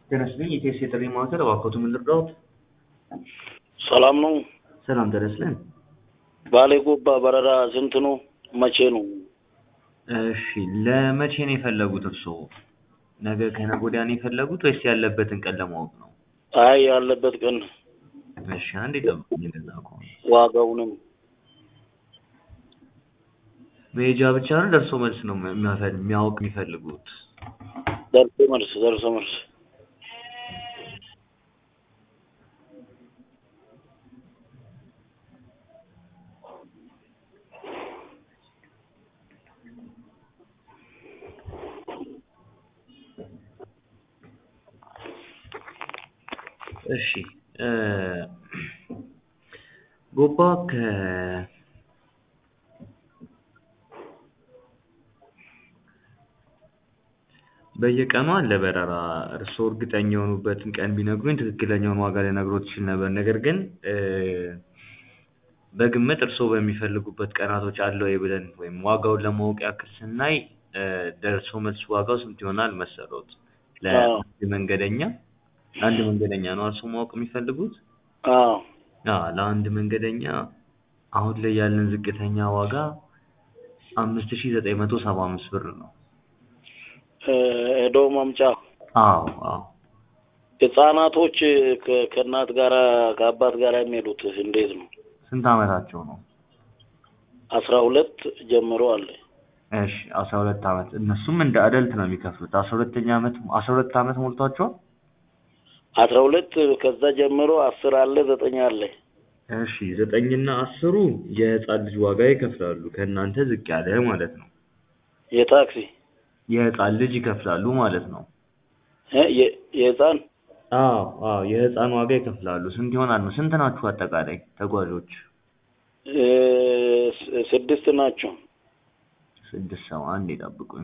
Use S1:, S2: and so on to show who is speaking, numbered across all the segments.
S1: ጤና ይስጥልኝ የኢቲኤስ የጥሪ ማዕከል እባክዎት ምን ልርዳዎት?
S2: ሰላም ነው።
S1: ሰላም ጤና ይስጥልኝ።
S2: ባሌ ጎባ በረራ ስንት ነው? መቼ ነው?
S1: እሺ ለመቼ ነው የፈለጉት እርስዎ? ነገ ከነገ ወዲያ ነው የፈለጉት ወይስ ያለበትን ቀን ለማወቅ ነው?
S2: አይ ያለበት ቀን
S1: እሺ አንዴ ጠብቁኝ እንደዛ ከሆነ
S2: ዋጋውንም
S1: መሄጃ ብቻ ነው ደርሶ መልስ ነው የሚያፈ- የሚያውቅ የሚፈልጉት?
S2: ደርሶ መልስ ደርሶ መልስ
S1: እሺ እ ጎባ ከ በየቀኑ አለ በረራ። እርስዎ እርግጠኛ የሆኑበትን ቀን ቢነግሩኝ ትክክለኛውን ዋጋ ልነግሮት እችል ነበር። ነገር ግን እ በግምት እርስዎ በሚፈልጉበት ቀናቶች አለ ወይ ብለን ወይም ዋጋውን ለማወቅ ያክል ስናይ እ ደርሶ መልስ ዋጋው ስንት ይሆናል መሰሎት? ለአንድ መንገደኛ ለአንድ መንገደኛ ነው እርስዎ ማወቅ የሚፈልጉት?
S2: አዎ
S1: አዎ ለአንድ መንገደኛ አሁን ላይ ያለን ዝቅተኛ ዋጋ አምስት ሺህ ዘጠኝ መቶ ሰባ አምስት ብር ነው።
S2: እ ሄዶ ማምጫ
S1: አዎ አዎ
S2: ህጻናቶች ከ- ከእናት ጋራ ከአባት ጋራ የሚሄዱት እንዴት ነው?
S1: ስንት ዓመታቸው ነው?
S2: አስራ ሁለት ጀምሮ አለ።
S1: እሺ አስራ ሁለት ዓመት እነሱም እንደ አደልት ነው የሚከፍሉት። አስራ ሁለተኛ ዓመት አስራ ሁለት ዓመት ሞልቷቸዋል?
S2: አስራ ሁለት ከዛ ጀምሮ አስር አለ ዘጠኝ አለ።
S1: እሺ ዘጠኝና አስሩ የህፃን ልጅ ዋጋ ይከፍላሉ ከእናንተ ዝቅ ያለ ማለት ነው።
S2: የታክሲ
S1: የህፃን ልጅ ይከፍላሉ ማለት ነው።
S2: እ የ- የህፃን
S1: አዎ አዎ የህፃን ዋጋ ይከፍላሉ። ስንት ይሆናል ነው? ስንት ናችሁ አጠቃላይ ተጓዦች?
S2: እ ስ- ስድስት ናቸው።
S1: ስድስት ሰው አንዴ ጠብቁኝ።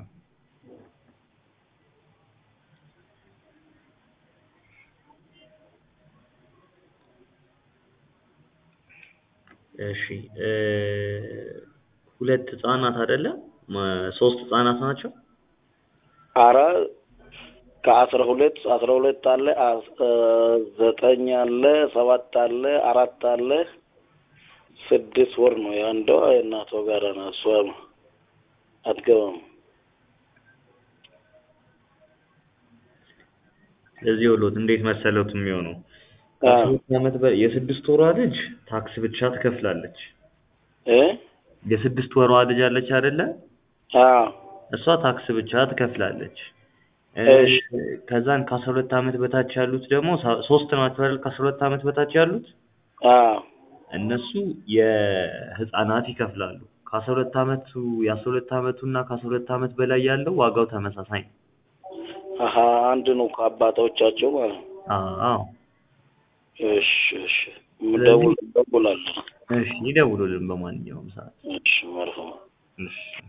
S1: እሺ እ ሁለት ህጻናት አይደለ? ማ- ሶስት ህጻናት ናቸው?
S2: አራ ከአስራ ሁለት አስራ ሁለት አለ አስ- እ ዘጠኝ አለ ሰባት አለ አራት አለ ስድስት ወር ነው የአንዷ የእናቷ ጋር ነው እሷ አትገባም
S1: ስለዚህ ወሎት እንዴት መሰሎት የሚሆነው
S2: አ
S1: ከስድስት ዓመት በ- የስድስት ወሯ ልጅ ታክስ ብቻ ትከፍላለች።
S2: እ
S1: የስድስት ወሯ ልጅ አለች አይደለ?
S2: አ
S1: እሷ ታክስ ብቻ ትከፍላለች። እ
S2: እሺ
S1: ከዛን ከአስራ ሁለት ዓመት በታች ያሉት ደግሞ ሳ- ሶስት ናቸው አይደል? ከአስራ ሁለት ዓመት በታች ያሉት
S2: አ
S1: እነሱ የህፃናት ይከፍላሉ። ከአስራ ሁለት ዓመቱ የአስራ ሁለት ዓመቱ እና ከአስራ ሁለት ዓመት በላይ ያለው ዋጋው ተመሳሳይ ነው።
S2: አሀ አንድ ነው ከአባቶቻቸው ማለት ነው።
S1: አዎ
S2: እሺ እሺ ደውል ደውላለሁ።
S1: እሺ ይደውሉልን በማንኛውም ሰዓት።
S2: እሺ መርሀባ
S1: እሺ